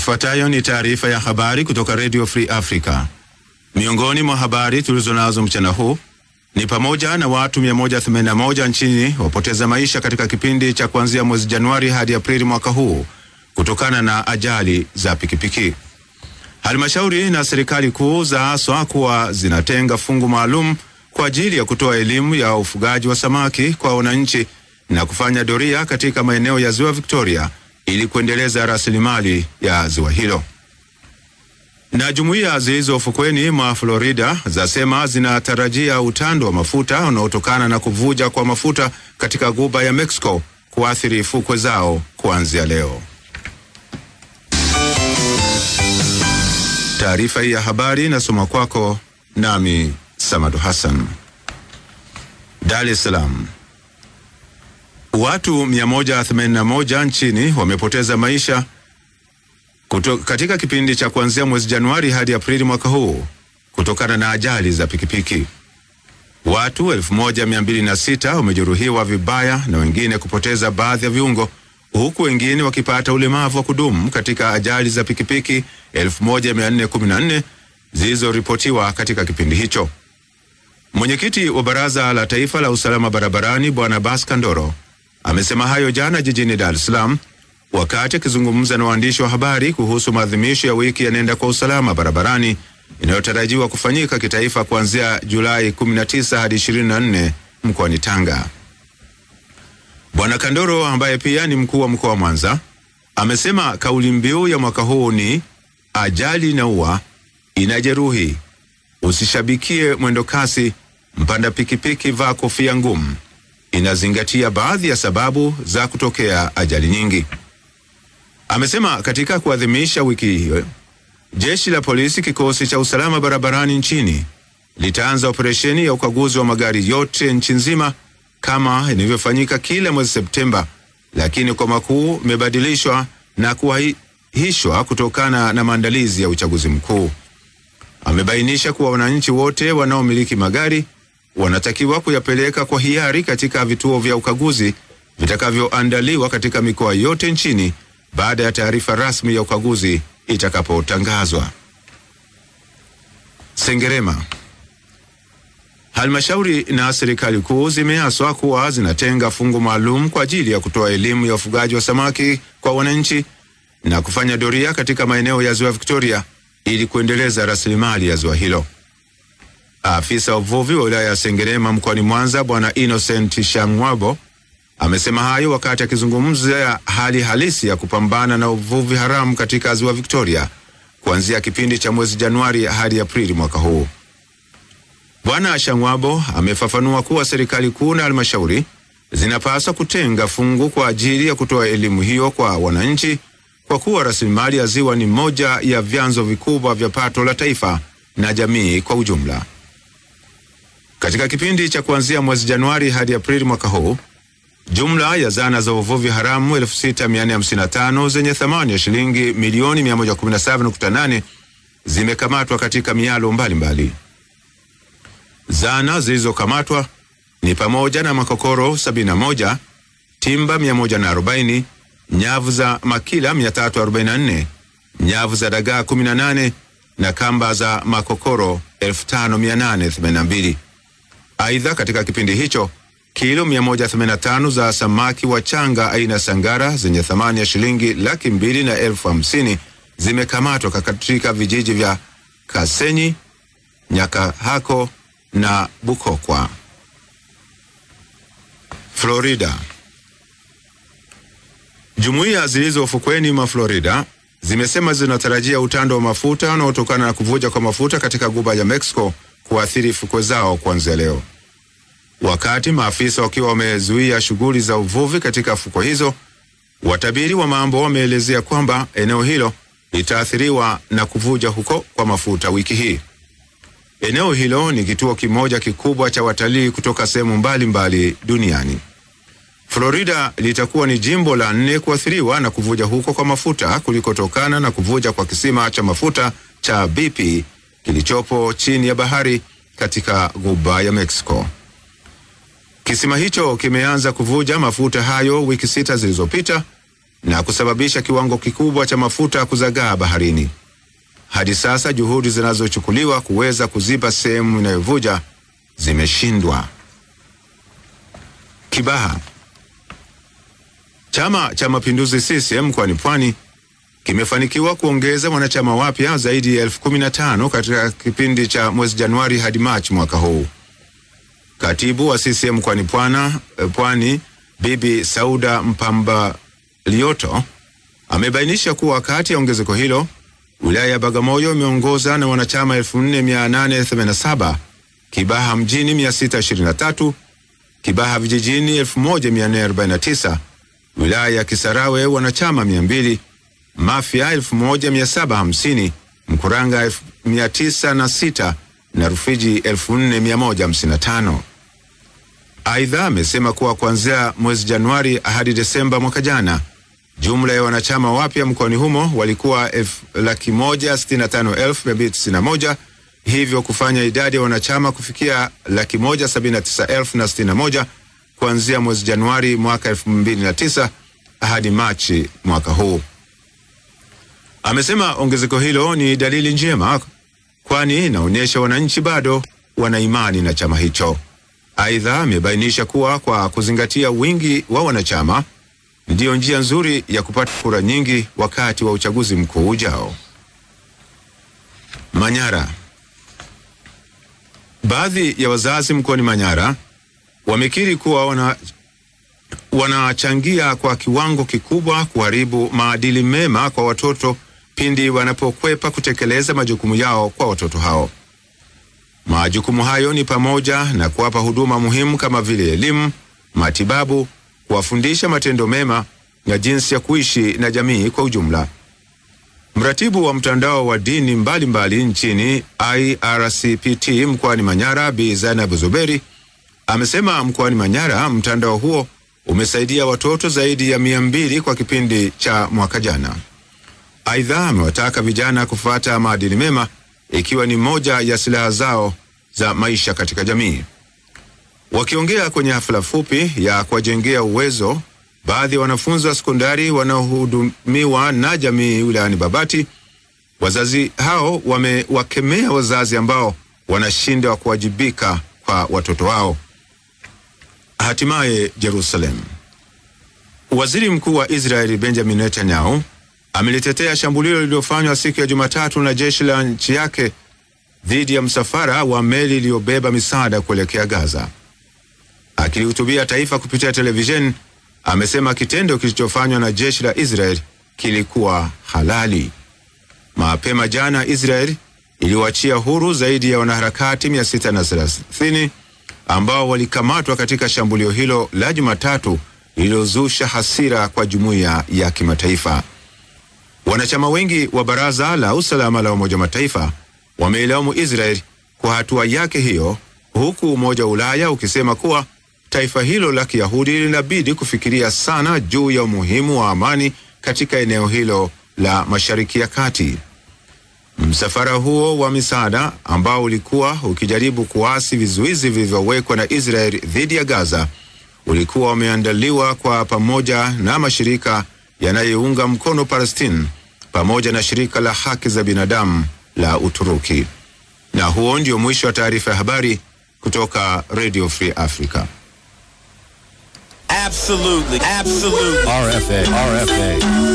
Ifuatayo ni taarifa ya habari kutoka Radio Free Africa. Miongoni mwa habari tulizonazo mchana huu ni pamoja na watu 181 nchini wapoteza maisha katika kipindi cha kuanzia mwezi Januari hadi Aprili mwaka huu kutokana na ajali za pikipiki. Halmashauri na serikali kuu zaaswa kuwa zinatenga fungu maalum kwa ajili ya kutoa elimu ya ufugaji wa samaki kwa wananchi na kufanya doria katika maeneo ya ziwa Victoria ili kuendeleza rasilimali ya ziwa hilo. Na jumuiya zilizo ufukweni mwa Florida zasema zinatarajia utando wa mafuta unaotokana na kuvuja kwa mafuta katika guba ya Mexico kuathiri fukwe zao kuanzia leo. Taarifa hii ya habari inasoma kwako nami Samadu Hassan. Dar es Salaam. Watu 181 nchini wamepoteza maisha kuto, katika kipindi cha kuanzia mwezi Januari hadi Aprili mwaka huu kutokana na ajali za pikipiki. Watu 1206 wamejeruhiwa vibaya na wengine kupoteza baadhi ya viungo huku wengine wakipata ulemavu wa kudumu katika ajali za pikipiki 1414 zilizoripotiwa katika kipindi hicho. Mwenyekiti wa Baraza la Taifa la Usalama Barabarani Bwana Bas Kandoro amesema hayo jana jijini Dar es Salaam wakati akizungumza na waandishi wa habari kuhusu maadhimisho ya wiki ya Nenda kwa Usalama Barabarani inayotarajiwa kufanyika kitaifa kuanzia Julai 19 hadi 24 mkoani Tanga. Bwana Kandoro ambaye pia ni mkuu wa mkoa wa Mwanza amesema kauli mbiu ya mwaka huu ni ajali inaua, inajeruhi, usishabikie mwendo kasi, mpanda pikipiki vaa kofia ngumu. Inazingatia baadhi ya sababu za kutokea ajali nyingi. Amesema katika kuadhimisha wiki hiyo, jeshi la polisi kikosi cha usalama barabarani nchini litaanza operesheni ya ukaguzi wa magari yote nchi nzima kama inavyofanyika kila mwezi Septemba, lakini kwa makuu imebadilishwa na kuahishwa kutokana na maandalizi ya uchaguzi mkuu. Amebainisha kuwa wananchi wote wanaomiliki magari wanatakiwa kuyapeleka kwa hiari katika vituo vya ukaguzi vitakavyoandaliwa katika mikoa yote nchini baada ya taarifa rasmi ya ukaguzi itakapotangazwa. Sengerema. Halmashauri na serikali kuu zimeaswa kuwa zinatenga fungu maalum kwa ajili ya kutoa elimu ya ufugaji wa samaki kwa wananchi na kufanya doria katika maeneo ya ziwa Victoria ili kuendeleza rasilimali ya ziwa hilo. Afisa wa uvuvi wa wilaya ya Sengerema mkoani Mwanza Bwana Innocent Shangwabo amesema hayo wakati akizungumzia hali halisi ya kupambana na uvuvi haramu katika ziwa Victoria kuanzia kipindi cha mwezi Januari hadi Aprili mwaka huu. Bwana Shangwabo amefafanua kuwa serikali kuu na halmashauri zinapaswa kutenga fungu kwa ajili ya kutoa elimu hiyo kwa wananchi kwa kuwa rasilimali ya ziwa ni moja ya vyanzo vikubwa vya pato la taifa na jamii kwa ujumla. Katika kipindi cha kuanzia mwezi Januari hadi Aprili mwaka huu, jumla ya zana za uvuvi haramu 6455 zenye thamani ya shilingi milioni 117.8 zimekamatwa katika mialo mbalimbali. Zana zilizokamatwa ni pamoja na makokoro 71, timba 140, nyavu za makila 344, nyavu za dagaa 18 na kamba za makokoro 5882. Aidha, katika kipindi hicho kilo 185 za samaki wa changa aina sangara zenye thamani ya shilingi laki mbili na elfu hamsini zimekamatwa katika vijiji vya Kasenyi, Nyakahako na Bukokwa. Florida. Jumuiya zilizo ufukweni mwa Florida zimesema zinatarajia utando wa mafuta unaotokana na kuvuja kwa mafuta katika guba ya Mexico kuathiri fukwe zao kuanzia leo. Wakati maafisa wakiwa wamezuia shughuli za uvuvi katika fukwe hizo, watabiri wa mambo wameelezea kwamba eneo hilo litaathiriwa na kuvuja huko kwa mafuta wiki hii. Eneo hilo ni kituo kimoja kikubwa cha watalii kutoka sehemu mbalimbali duniani. Florida litakuwa ni jimbo la nne kuathiriwa na kuvuja huko kwa mafuta kulikotokana na kuvuja kwa kisima cha mafuta cha BP kilichopo chini ya bahari katika ghuba ya Mexico. Kisima hicho kimeanza kuvuja mafuta hayo wiki sita zilizopita na kusababisha kiwango kikubwa cha mafuta kuzagaa baharini. Hadi sasa juhudi zinazochukuliwa kuweza kuziba sehemu inayovuja zimeshindwa. Kibaha. Chama cha Mapinduzi CCM mkoani Pwani kimefanikiwa kuongeza wanachama wapya zaidi ya elfu kumi na tano katika kipindi cha mwezi Januari hadi Machi mwaka huu. Katibu wa CCM mkoani Pwani Bibi Sauda Mpamba Lioto amebainisha kuwa kati ya ongezeko hilo wilaya ya Bagamoyo imeongoza na wanachama 4887, Kibaha mjini 623, Kibaha vijijini 1449, wilaya ya Kisarawe wanachama 200, Mafia 1750, Mkuranga 906 na Rufiji 4155. Aidha, amesema kuwa kuanzia mwezi Januari hadi Desemba mwaka jana jumla ya wanachama wapya mkoani humo walikuwa laki moja sitini na tano elfu mia mbili tisini na moja hivyo kufanya idadi ya wanachama kufikia laki moja sabini na tisa elfu na sitini na moja kuanzia mwezi Januari mwaka elfu mbili na tisa hadi Machi mwaka huu. Amesema ongezeko hilo ni dalili njema, kwani inaonyesha wananchi bado wana imani na chama hicho. Aidha, amebainisha kuwa kwa kuzingatia wingi wa wanachama ndiyo njia nzuri ya kupata kura nyingi wakati wa uchaguzi mkuu ujao. Manyara. Baadhi ya wazazi mkoani Manyara wamekiri kuwa wana wanachangia kwa kiwango kikubwa kuharibu maadili mema kwa watoto pindi wanapokwepa kutekeleza majukumu yao kwa watoto hao. Majukumu hayo ni pamoja na kuwapa huduma muhimu kama vile elimu, matibabu, kuwafundisha matendo mema na jinsi ya kuishi na jamii kwa ujumla. Mratibu wa mtandao wa dini mbalimbali mbali nchini IRCPT mkoani Manyara, Bi Zainab Zuberi amesema mkoani Manyara mtandao huo umesaidia watoto zaidi ya mia mbili kwa kipindi cha mwaka jana. Aidha, amewataka vijana kufuata maadili mema ikiwa ni moja ya silaha zao za maisha katika jamii. Wakiongea kwenye hafla fupi ya kuwajengea uwezo baadhi ya wanafunzi wa sekondari wanaohudumiwa na jamii wilayani Babati, wazazi hao wamewakemea wazazi ambao wanashindwa kuwajibika kwa watoto wao. Hatimaye Jerusalem. Waziri Mkuu wa Israeli Benjamin Netanyahu amelitetea shambulio lililofanywa siku ya Jumatatu na jeshi la nchi yake dhidi ya msafara wa meli iliyobeba misaada kuelekea Gaza. Akilihutubia taifa kupitia televisheni, amesema kitendo kilichofanywa na jeshi la Israel kilikuwa halali. Mapema jana, Israel iliwaachia huru zaidi ya wanaharakati 630 ambao walikamatwa katika shambulio hilo la Jumatatu lililozusha hasira kwa jumuiya ya kimataifa. Wanachama wengi wa Baraza la Usalama la Umoja wa Mataifa wameilaumu Israel kwa hatua yake hiyo, huku Umoja wa Ulaya ukisema kuwa taifa hilo la Kiyahudi linabidi kufikiria sana juu ya umuhimu wa amani katika eneo hilo la Mashariki ya Kati. Msafara huo wa misaada ambao ulikuwa ukijaribu kuasi vizuizi vilivyowekwa na Israel dhidi ya Gaza ulikuwa umeandaliwa kwa pamoja na mashirika yanayounga mkono Palestine pamoja na shirika la haki za binadamu la Uturuki. Na huo ndio mwisho wa taarifa ya habari kutoka Radio Free Africa. Absolutely, absolutely. RFA, RFA.